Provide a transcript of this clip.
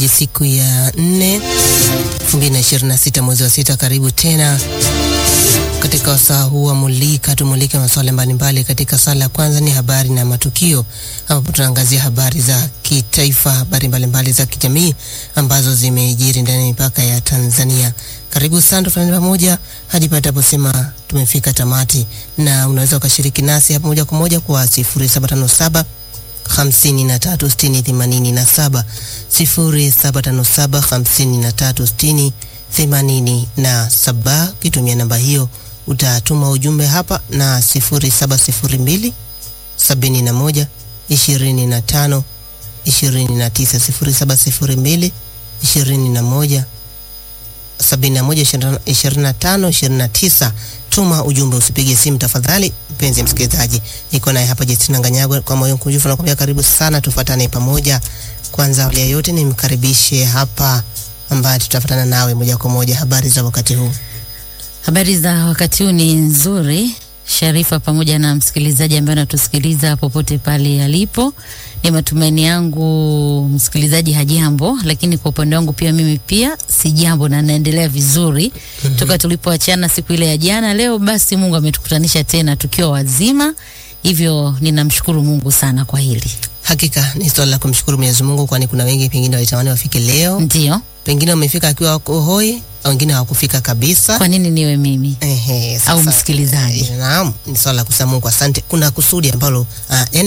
msikilizaji, siku ya nne 2026 mwezi wa sita, karibu tena katika wasaa huu wa Mulika. Tumulike masuala mbalimbali. Katika sala ya kwanza ni habari na matukio, ambapo tunaangazia habari za kitaifa, habari mbalimbali za kijamii ambazo zimejiri ndani ya mipaka ya Tanzania. Karibu sana, tufanye pamoja hadi pale tunaposema tumefika tamati, na unaweza ukashiriki nasi hapa moja kwa moja kwa 0757 hamsini na tatu sitini themanini na saba sifuri saba tano saba hamsini na tatu sitini themanini na saba. Ukitumia namba hiyo utatuma ujumbe hapa na sifuri saba sifuri mbili sabini na moja ishirini na tano ishirini na tisa sifuri saba sifuri mbili ishirini na moja sabini na moja ishirini na tano ishirini na tisa. Tuma ujumbe, usipige simu tafadhali. Mpenzi msikilizaji, niko naye hapa Justina Nganyagwa kwa moyo mkunjufu nakwambia karibu sana, tufuatane pamoja. Kwanza awali ya yote nimkaribishe hapa ambaye tutafuatana nawe moja kwa moja. Habari za wakati huu? Habari za wakati huu ni nzuri, Sharifa, pamoja na msikilizaji ambaye anatusikiliza popote pale alipo. Ni matumaini yangu msikilizaji hajambo, lakini kwa upande wangu pia mimi pia si jambo na naendelea vizuri mm -hmm. Toka tulipoachana siku ile ya jana, leo basi Mungu ametukutanisha tena tukiwa wazima, hivyo ninamshukuru Mungu sana kwa hili. Hakika ni swala la kumshukuru Mwenyezi Mungu, kwani kuna wengi pengine walitamani wafike leo, Ndio, pengine wamefika akiwa wako hoi, au wengine hawakufika kabisa. kwa nini niwe mimi Ehe, au sasa, msikilizaji? eh, Naam, ni swala la kusema Mungu asante. Kuna kusudi ambalo ah,